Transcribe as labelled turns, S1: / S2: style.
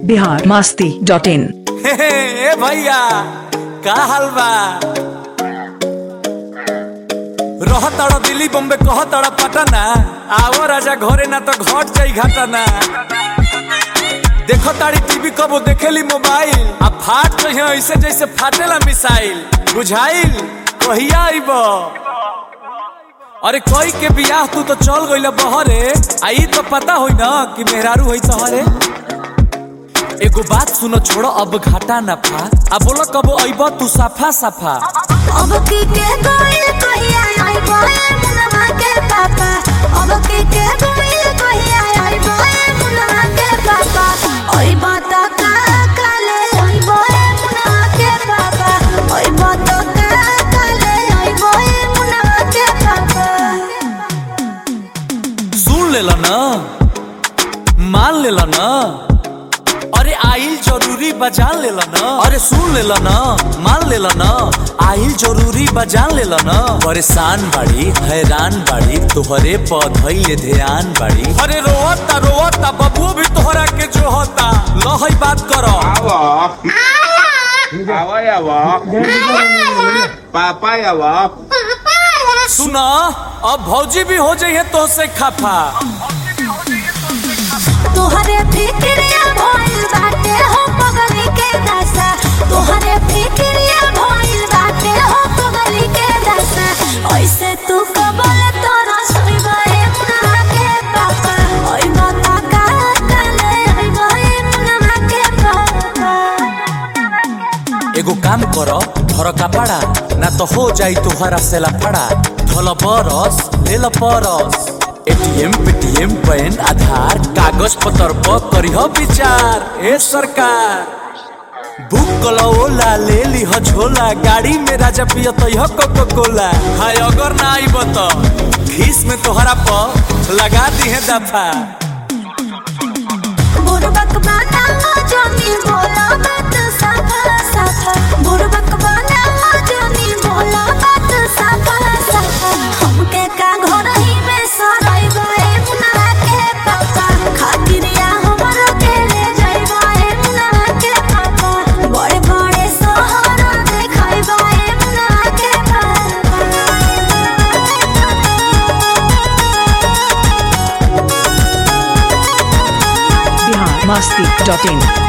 S1: Bihar Masti dot in
S2: ए भैया का हाल बा रह तड़ दिल्ली बॉम्बे कह तड़ पटना आवो राजा घरे ना तो घट जाई घटना देखो ताड़ी टीवी कबो देखेली मोबाइल आ फाट तो है ऐसे जैसे फाटेला मिसाइल बुझाइल कहिया आइब अरे कोई के बियाह तू तो चल गइल बहरे आई तो पता होई ना कि मेहरारू होई तहरे एगो बात सुनो छोड़ो अब घाटा ना फा अब बोलो कबो अइब तू सफा सफा
S3: अब की के गोइल कहिया आई बोए मुनवा के पापा अब की के गोइल कहिया आई बोए मुनवा के पापा ओई बात का काले आई बोए मुनवा के पापा ओई बात का काले आई बोए मुनवा के पापा
S2: सुन लेला ना मान लेला ना अरे आइल जरूरी बजान लेला ना अरे सुन लेला ना मान लेला ना आइल जरूरी बजान लेला ना परेशान बाड़ी हैरान बाड़ी तोहरे पौधइले ध्यान बाड़ी अरे रोवता रोवता बबुओ भी तोहरा के जो होता लहई बात करो
S4: Awo. Awo ya wo. Papa ya wo.
S2: सुना अब भौजी भी हो जाइए तो से खफा
S3: तोहरे फिक्रिया भइल बाटे हो पगली के दशा तोहरे फिक्रिया भइल बाटे हो पगली के दशा ऐसे तू कबल तोरा सुइबे मुनहा के पापा ओइ बता का काले ओइ बहे मुनहा के पापा
S2: एगो काम करो धर कपड़ा ना तो हो जाई तुहरा से लफड़ा धल बरस ले ल परस एटीएम पेटीएम पैन आधार कागज पत्र पर करिह विचार ए सरकार बुक कलो ओला ले लीह झोला गाड़ी में राजा पिय तयह कोको कोला हाय अगर ना आइब तो खीस में तोहरा पर लगा दी है दफा
S3: बुरबक बाना जमी बोला बात साफा साफा बुरबक बाना जमी बोला बात साफा साफा हमके का घर ही में सराई गए मुनहा के पापा खातिरिया हमरो के ले जाई गए मुनहा के पापा बड़े बड़े शहर देखाई गए मुनहा के पापा
S1: बिहार मस्ती डॉट इन